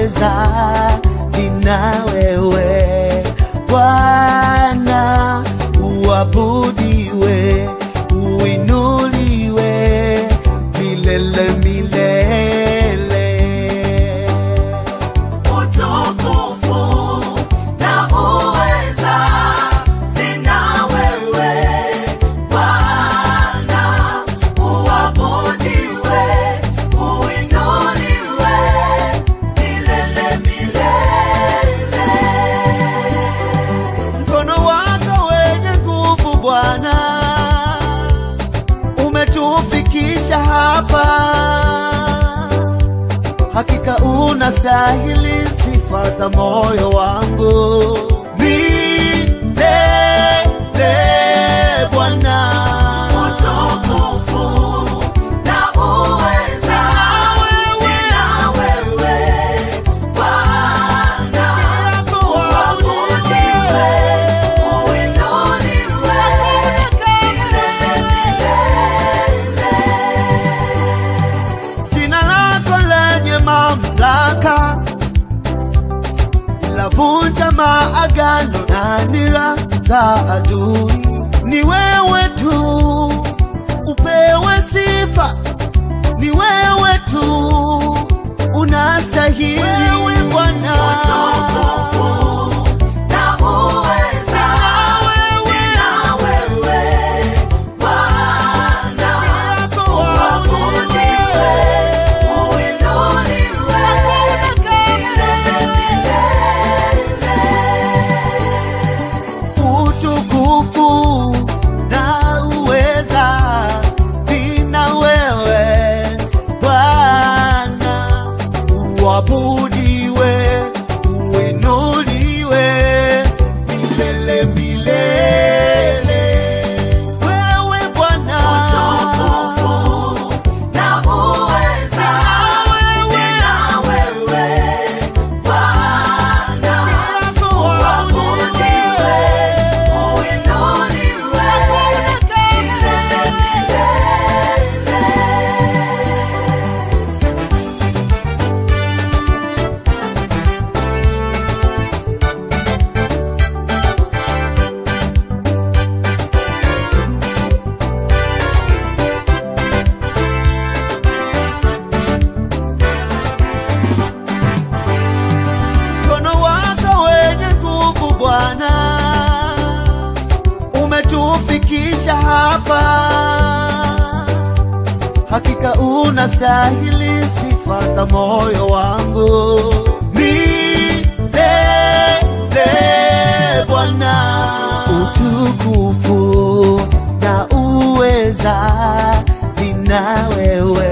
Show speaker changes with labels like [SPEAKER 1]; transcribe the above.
[SPEAKER 1] uweza nina wewe Bwana, uabudiwe, uinuliwe milele milele.
[SPEAKER 2] Utukufu na uweza vina wewe Bwana, uabudiwe, uinuliwe milele milele.
[SPEAKER 1] Mkono wako wenye nguvu Bwana, umetufikisha hapa. Hakika unastahili sifa za moyo wangu milele, Bwana.
[SPEAKER 2] Utukufu na uweza vina wewe Bwana, uabudiwe, uinuliwe milele milele.
[SPEAKER 1] Jina lako lenye mamlaka lavunja maagano na nira za adui. Ni wewe tu upewe sifa, ni wewe tu unastahili Bwana.
[SPEAKER 2] Na uweza vina wewe Bwana, uabudiwe, uinuliwe milele milele.
[SPEAKER 1] utukufu na uweza vina wewe Bwana, uabudiwe, uinuliwe milele milele. Wewe Bwana,
[SPEAKER 2] Utukufu na uweza vina wewe Bwana, uabudiwe, uinuliwe milele milele.
[SPEAKER 1] mkono wako wenye nguvu Bwana, umetufikisha hapa. Hakika unastahili sifa za moyo wangu milele, Bwana. Utukufu na uweza vina wewe